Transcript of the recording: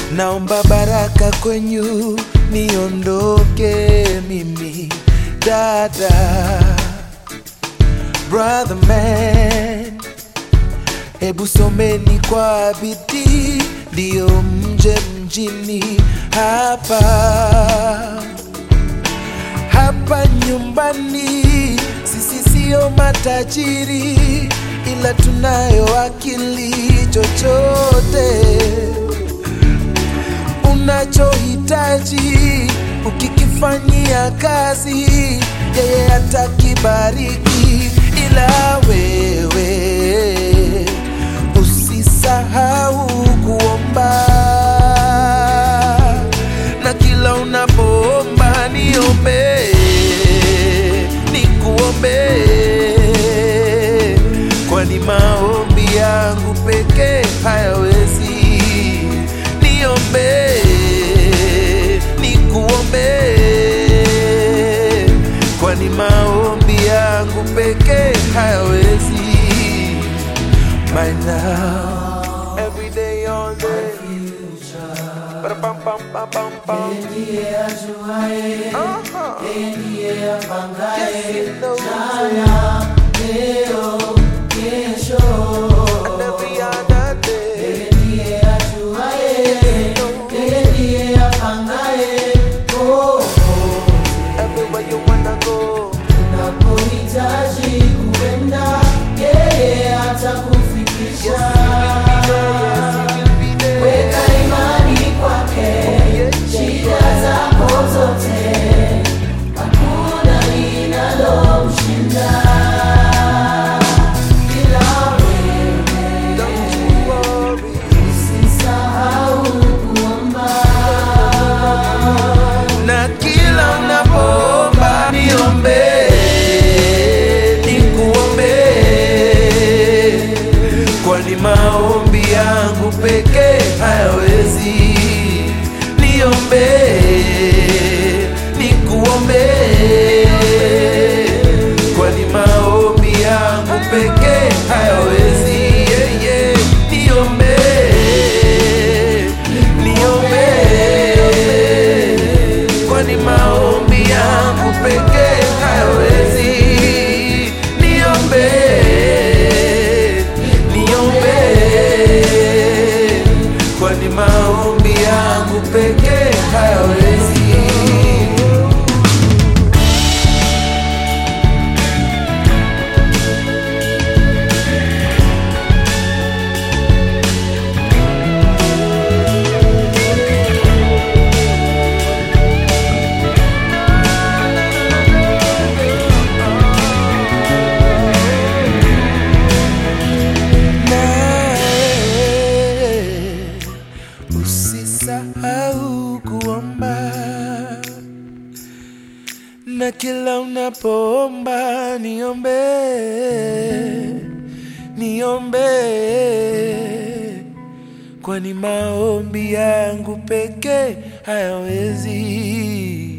naomba baraka kwenyu niondoke mimi dada brother man hebu someni kwa bidii ndiyo mje mjini hapa hapa nyumbani sisi sio matajiri ila tunayo akili chochote unachohitaji ukikifanyia kazi yeye atakibariki ila wewe usisahau kuomba na kila unapoomba niombe nikuombe kwani maombi yangu pekee hayawezi niombe nikuombe kwani maombi yangu pekee hayawezi by now every day all day Ba-da-bum-bum-bum-bum-bum. ndiye ajuaye, Aha. yeye ndiye apangaye Yes, he knows jana, leo, kesho. and every other day. Yeye ndiye ajuaye, yeye ndiye apangaye popote Everywhere you wanna go, unapohitaji kuenda, yeye atakufikisha. Weka imani kwake, shida zako zote, hakuna linalomshinda. Ila wewe don't you worry. usisahau kuomba. Na kila unapoomba niombe, nikuombe, kwani maombi yangu pekee hayawezi. Niombe, nikuombe, kwani maombi yangu pekee hayawezi. Yeah, yeah. Niombe, niombe kwani maombi yangu pekee hayawezi. Niombe, niombe, kwani maombi yangu pekee hayawezi. nawe usisahau kuomba na kila unapoomba niombe niombe kwani maombi yangu pekee hayawezi